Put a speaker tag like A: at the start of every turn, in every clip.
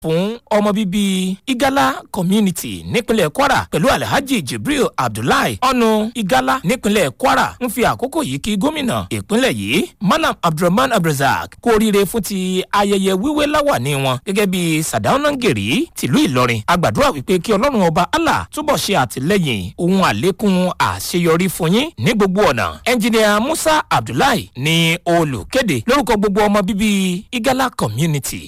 A: fún ọmọ bíbí igala community nípínlẹ̀ kwara pẹ̀lú alhaji jibril abdullahi ọ̀nù igala nípínlẹ̀ kwara ń fi àkókò yìí kí gómìnà ìpínlẹ̀ yìí malam abdulrahman abdulrasaq kú oríire fún ti ayẹyẹ wíwé láwàní wọn gẹ́gẹ́ bí sadaunangeri tìlú ìlọrin agbàdúrà wípé kí ọlọ́run ọba allah túbọ̀ ṣe àtìlẹ́yìn ohun àlékún àṣeyọrí fún yín ní gbogbo ọ̀nà ẹnjìnìà musa abdullahi ní olùkéde lórúkọ gbogbo ọmọ bíbí igala community.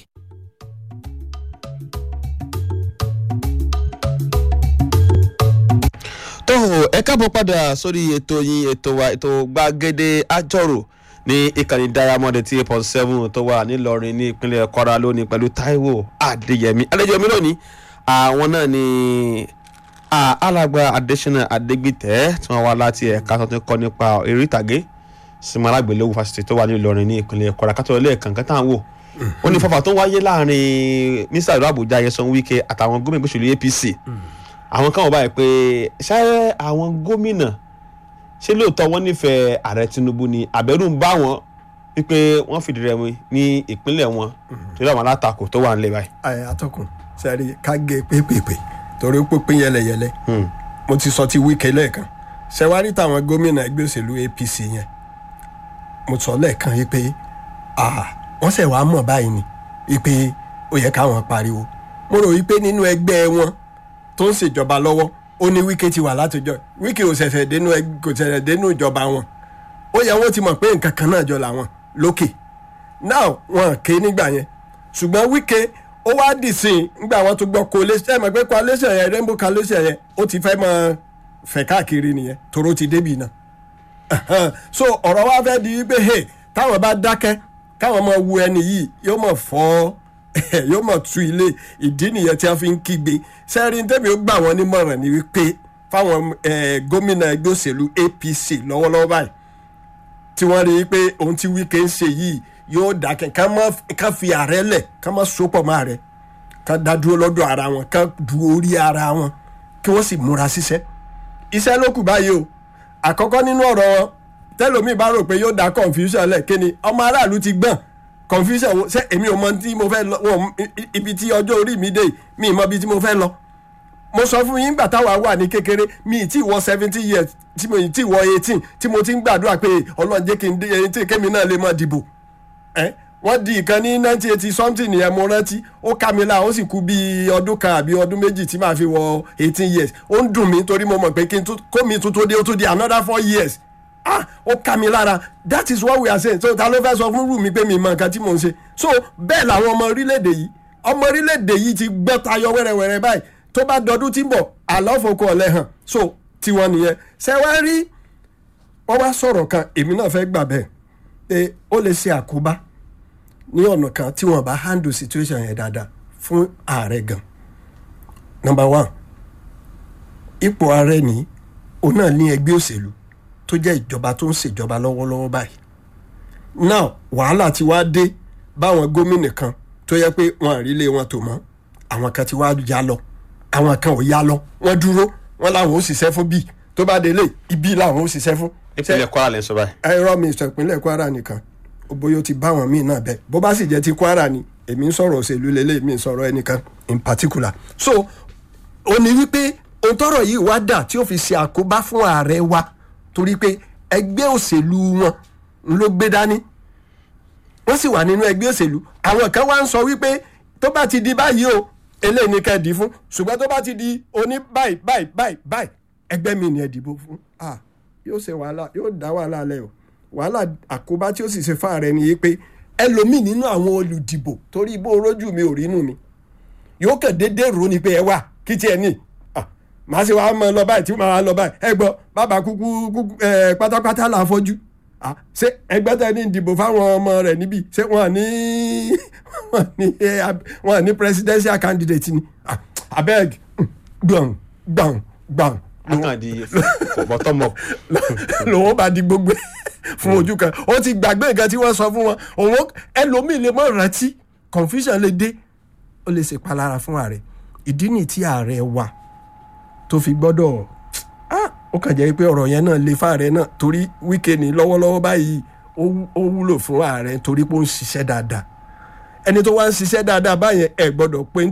B: tó ẹ káàbọ̀ padà sórí ètò yín ètò wa ètò gbàgede àjọrò ní ìkànnì diamond eighty eight point seven tó wà nílọrin ní ìpínlẹ̀ kwara lónìí pẹ̀lú taiwo adéyẹmí àlejò mi lónìí àwọn náà ni alàgbà adésínà adégbìtẹ́ tí wọ́n wá láti ẹ̀ka tó ti kọ́ nípa eré ìtàgé sinmi alágbèléwò fásitì tó wà nílọrin ní ìpínlẹ̀ kwara kátó ilé ẹ̀kan kẹta wò ó ní fọfà tó wáyé láàrin mísà ìlú àbújá yẹsan wike àtàwọn gómìnà gbèsèlú apc àwọn kan wọ́n báyìí pé ṣé àwọn gómìnà ṣé lóòótọ́ wọ́n nífẹ̀ẹ́ ààrẹ tinubu ni àbẹ̀rù ń bá wọn wípé wọ́n fìdí rẹmi ní ìpínlẹ̀ wọn torí àwọn alátakò tó wà nílẹ̀ báyìí.
C: ẹ atọ́kùn sẹ́rí ká gé pépèpè torí pínpín yẹlẹyẹlẹ mo ti sọ ti wíkẹ́ lẹ́ẹ̀kan ṣẹwárí táwọn gómìnà ẹgbẹ́ òṣèlú apc yẹn mo sọ lẹ́ẹ̀kan yìí pé wọ́n ṣẹ̀ wá mọ̀ báyìí ni wípé ó yẹ káwọn pariwo mo rò wípé nínú ẹgbẹ́ wọn tó ń ṣèjọba lọ́wọ́ ó ní wíkẹ́ ti wà látọjọ́ wíkẹ́ ò ṣẹ̀ṣẹ̀ dénú kò ṣẹ̀ṣẹ̀ dénú ìjọba wọn ó yẹ wọ́n ti mọ̀ pé nǹkan kan náà jọ làwọn lókè náà wọn ké nígbà yẹn ṣùgbọ́n wíkẹ́ ó wá dì sí i nígbà wọn tó gbọ́ coalition ẹ̀ mọ̀ pé coalition yẹn rainbow coalition yẹn ó ti fẹ́ mọ fẹ̀ káàkiri nìyẹn toró ti débì náà so ọ̀rọ̀ wa fẹ́ di wípé hey táwọn bá dákẹ́ káwọn mọ̀ wu ẹni yìí yóò mọ̀ fọ́ yóò mọ̀ tu ilé ìdí nìyẹn tí a fi ń kígbe sẹ́rin tẹ́mi ó gbà wọ́n nímọ̀ràn ni wípé fáwọn gómìnà ẹgbẹ́ òṣèlú apc lọ́wọ́lọ́wọ́ báyìí tí wọ́n rí i pé ohun tí wíkẹ́ ń ṣe yìí yóò dákẹ́ ká fi ààrẹ lẹ̀ ká má sopọ̀ mọ́ ààrẹ ká dá dúró lọ́dọ̀ ara wọn ká du orí ara wọn kí wọ́n sì múra síṣẹ́ iṣẹ́ ló kù báyìí o àkọ́kọ́ nínú ọ̀rọ̀ wọn tẹ́lómi bá rò pé yóò dá confusion lẹ̀ kí ni ọmọ aráàlú ti gbọ̀n confusion wo ṣé èmi ò mọ tí mo fẹ́ lọ wọn ibi tí ọjọ́ orí mi dé mi mọ ibi tí mo fẹ́ lọ mo sọ fún yín gbà táwa wà ní kékeré mi ì tí wọ seventy years tí mo ì tí wọ eighteen tí mo ti ń gbàdúrà pé ọlọ́run jẹ́ kí n dé eighteen kémi náà lè mọ dìbò ẹ wọ́n di ìkan ní nineteen eighty something yẹn mo rántí ó ká mi la ó sì kú bí ọdún kan àbí ọdún méjì tí màá fi wọ eighteen years ó ń dùn mí torí mo mọ̀ pé kí n kó mi tún tó dé ó tún di another four years ah ó ká mi lára that is what we are saying so ta ló fẹ́ sọ fún rú mi pé mi mọ nǹkan tí mò ń ṣe so bẹ́ẹ̀ làwọn ọmọ orílẹ̀-èdè yìí ọmọ orílẹ̀-èdè yìí ti gbọ́ tayọ wẹ́rẹ́wẹ́rẹ́ báyìí tó bá dọdún tí ń bọ̀ àlọ́fọ̀kọ ọ̀lẹ́ hàn so tiwọn nìyẹn ṣé wá rí wọ́n wá sọ̀rọ̀ kan èmi náà fẹ́ gbà bẹ́ẹ̀ pé ó lè ṣe àkóbá ní ọ̀nà kan tí wọ́n bá handle situation yẹn dáadáa fún ààrẹ gan number one ipò ààrẹ ní òun náà ní ẹgbẹ́ òṣèlú tó jẹ́ ìjọba tó ń ṣèjọba lọ́wọ́lọ́wọ́ báyìí now wàhálà ti wá dé báwọn gómìnà kan tó yẹ pé wọn àrílé wọn tò mọ́ àwọn kan ti wá ya lọ àwọn kan ò ya lọ wọ́n dúró wọ́n làwọn ò ṣiṣẹ́ fún bíi tó bá délé ibi làwọn ò ṣiṣẹ́ fún.
B: ìpínlẹ̀ kwara lè sọ báyìí.
C: ẹ̀rọ mi sọ ìpínlẹ̀ kwara nìkan bóyá ó ti bá wọn míì náà bẹ́ẹ̀ bó bá sì jẹ́ ti kwara ni èmi ń sọ̀rọ̀ òṣèlú lélẹ̀ mi ń sọ̀rọ̀ ẹnìkan in particular so ó ní wípé ohun tọrọ yìí wá dà tí ó fi ṣe àkóbá fún ààrẹ wa torí pé ẹgbẹ́ òṣèlú wọn ló gbé dání wọ́n sì wà nínú ẹgbẹ́ òṣèlú àwọn kan wá ń sọ wípé tó bá ti di báyìí o eléyìí ni ká ẹ dì fún ṣùgbọ́n tó bá ti di oní báyìí báyìí báyìí báyìí ẹgbẹ́ mi ni ẹ dìbò fún ah yóò ṣe wàhálà yóò dá wàhálà lẹ o wàhálà àkóbá tí ó sì ṣe fáàrẹ ni yìí pé ẹlòmíì nínú àwọn olùdìbò torí bó rójú mi ò rínú mi yóò kàn déédéé rò ní pé ẹ wà kí tiẹ̀ ní màá ṣe wàá mọ lọ báyìí tí màá lọ báyìí ẹ gbọ́ bàbá kúkú kúkú ẹ pátápátá là fọ́jú ṣé ẹgbẹ́ tẹ ní ìdìbò fáwọn ọmọ rẹ̀ níbí ṣé wọ́n ní wọ́n ní wọ́n ní presidential candidate ni abeg gbọ̀n gbọ̀n gbọ̀n.
B: akandi bottom up.
C: lòun bá di gbogbo fún ojú kan ó ti gbàgbé nǹkan tí wọ́n sọ fún wọn òun ẹlòmíì lè mọ̀ rántí confusion lè dé ó lè ṣèpalára fún ààrẹ ìdí nìyí tí ààrẹ wà tó fi gbọ́dọ̀ ó kàn jẹ́ pé ọ̀rọ̀ yẹn náà lè fáàrẹ náà torí wíkẹ́ ní lọ́wọ́lọ́wọ́ báyìí ó wúlò fún ààrẹ torí pé ó ń ṣiṣẹ́ dáadáa ẹni tó wá ń ṣiṣẹ́ dáadáa báyẹn ẹ gbọ́dọ̀ pé